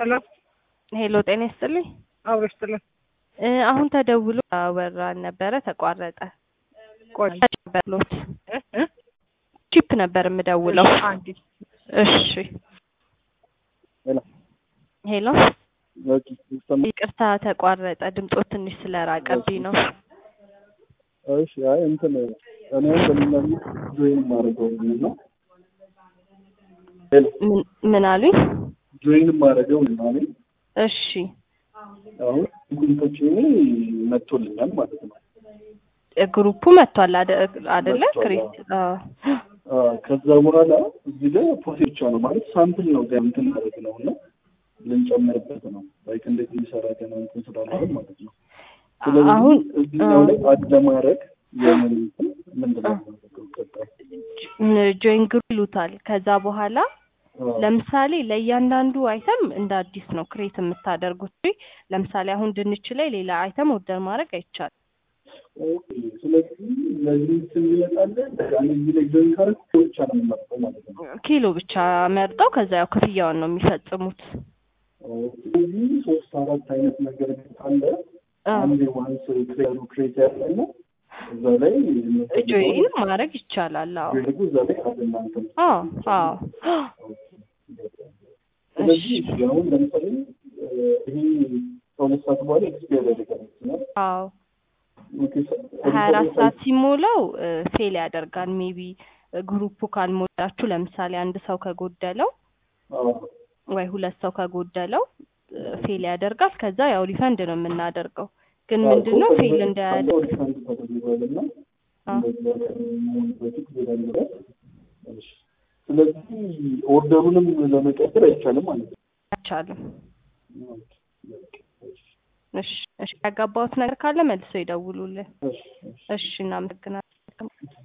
ሄሎ ሄሎ ጤና ይስጥልኝ። አብሮ ይስጥልን። እ አሁን ተደውሎ አወራን ነበረ ተቋረጠ። ቆይ ነበርሎት እ እ ቺፕ ነበር የምደውለው። አንዴ እሺ ሄሎ ሄሎ ኦኬ ይሰማል። ይቅርታ ተቋረጠ። ድምፆት ትንሽ ስለራቀብኝ ነው። እሺ አይ እንትን እኔ በሌላ ጆይን ማድረገው ነው ሄሎ ምን- ምን አሉኝ? ጆይን ማድረገው ነው እኔ እሺ አሁን ጉንቶች መጥቶልኛል ማለት ነው። ግሩፑ መጥቷል አደ- አደለ? መጥቷል፣ ክሬት አዎ። አ ከዛ በኋላ እዚህ ጋር ፕሮሴስ ብቻ ነው ማለት ሳምፕል ነው ጋር እንትን ማለት ነው እና ልንጨምርበት ነው ላይክ እንዴት የሚሰራ ገና እንትን ስላልሆነ ማለት ነው። ስለዚህ አሁን እዚህኛው ላይ አድ ለማድረግ የምን እንትን ምንድን ነው የማደርገው ቀጣይ? ጆይን ግሩፕ ይሉታል። ከዛ በኋላ አ ለምሳሌ ለእያንዳንዱ አይተም እንደ አዲስ ነው ክሬት የምታደርጉት። ለምሳሌ አሁን ድንች ላይ ሌላ አይተም ኦርደር ማድረግ አይቻልም። ኦኬ ስለዚህ ለዚህ እንትን ይመጣለን እኔ እዚህ ላይ ጆይን ካደረኩ ብቻ ነው የምመርጠው ማለት ነው። ኪሎ ብቻ መርጠው ከዛ ያው ክፍያውን ነው የሚፈጽሙት። ስለዚህ ሶስት አራት አይነት ነገር ካለ አዎ። አንድ ዋንስ ክሬሩ ክሬት ያለና እዛ ላይ ጆይን ማድረግ ይቻላል። አዎ ጆይን እዛ ላይ አለ እናንተ አዎ አዎ። ስለዚህ እሺ አሁን ለምሳሌ እ ይሄ ከሁለት ሰዓት በኋላ ኤክስፓየር ያደርጋል ነው አዎ ኦኬ ሀያ አራት ሰዓት ሲሞላው ፌል ያደርጋል። ሜቢ ግሩፑ ካልሞላችሁ ለምሳሌ አንድ ሰው ከጎደለው ወይ ሁለት ሰው ከጎደለው ፌል ያደርጋል። ከዛ ያው ሪፈንድ ነው የምናደርገው። ግን ምንድን ነው ፌል እንዳያደርግ ሪፈንድ ተደርጓልና አዎ። እንደዛ ከመሆኑ በፊት ሌላ ነገር እሺ ስለዚህ ኦርደሩንም ለመቀየር አይቻልም ማለት ነው አይቻልም። ኦኬ እሺ እሺ፣ ያጋባሁት ነገር ካለ መልሶ ይደውሉልን። እሺ እሺ እሺ፣ እናመሰግናለን።